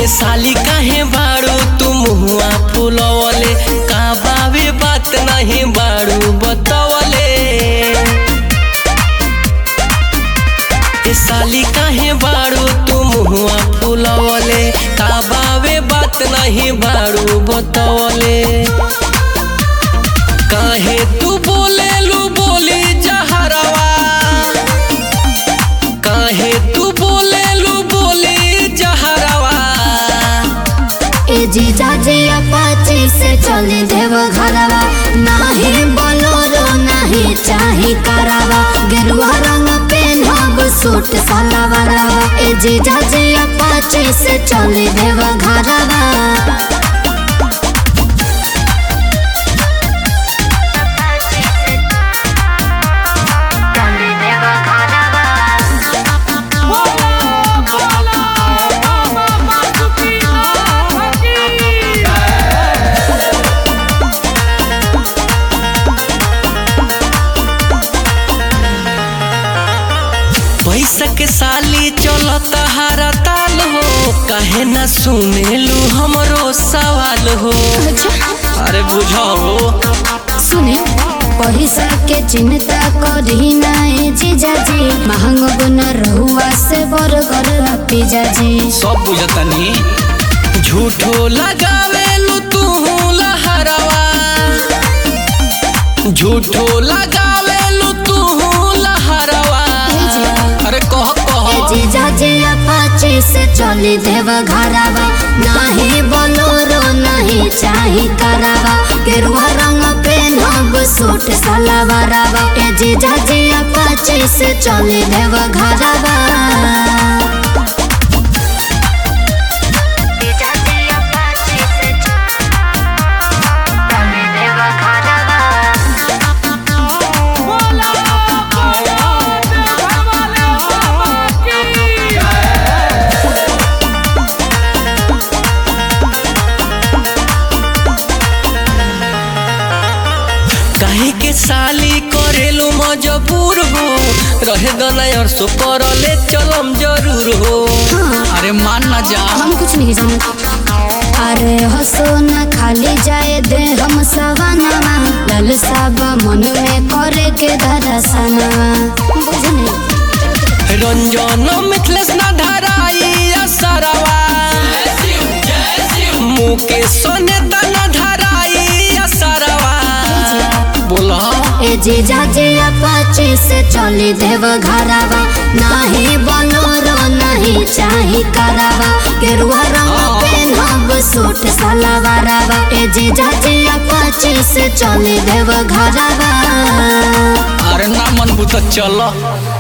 ए साली काहे बाड़ू तू मुहुआ फुलवले का बावे बात नहीं बाड़ू बतवले ए साली काहे बाड़ू तू मुहुआ फुलवले का बावे बात नहीं बाड़ू बतवले काहे तू बोलेलू बोली जहरवा काहे तू बोलेलू बोली जहरवा ए जीजा जी अपाची से चले देव घरवा नाही बोलोरो नहीं चाही करावा गेरुआ रंग पेनहब सूट सलवारवा ए जीजा जी अपाची से चले देव घरवा पैसा के साली चलत हारा ताल हो काहे ना सुनेलू हमरो सवाल हो अरे बुझाओ सुने पैसा के चिंता करी नाए जीजा जी महंग गुन रहुआ से बरगर पिजा जी सब बुझतनी झूठो लगावेलू तू लहरवा झूठो लगावेलू तू लहरवा अरे कह कह जीजा जी अपाचे से चली देव घरवा नाही बोलोरो नहीं चाही करावा गेरुआ रंग पेनहब सूट सलवारवा ए जीजा जी अपाचे से चली देव घरवा काहे के साली करेलू मजबूर हो रहे दना और सो करले चलम जरूर हो अरे मान ना जा हम कुछ नहीं जानते अरे हंसो न खाली जाए दे हम सवाना लाल साब मन में करे के दरसना बुझने रंजन मिथलेस ना धराई असरवा मुकेश ने तना धराई असरवा बोला ए जीजा जी अपाचे से चली देव घरवा नाही बोलोरो नहीं चाही करावा गेरुआ रंग पेनहब सूट सलवारवा ए जीजा जी अपाचे से चली देव घरवा अरे ना मन बुत चल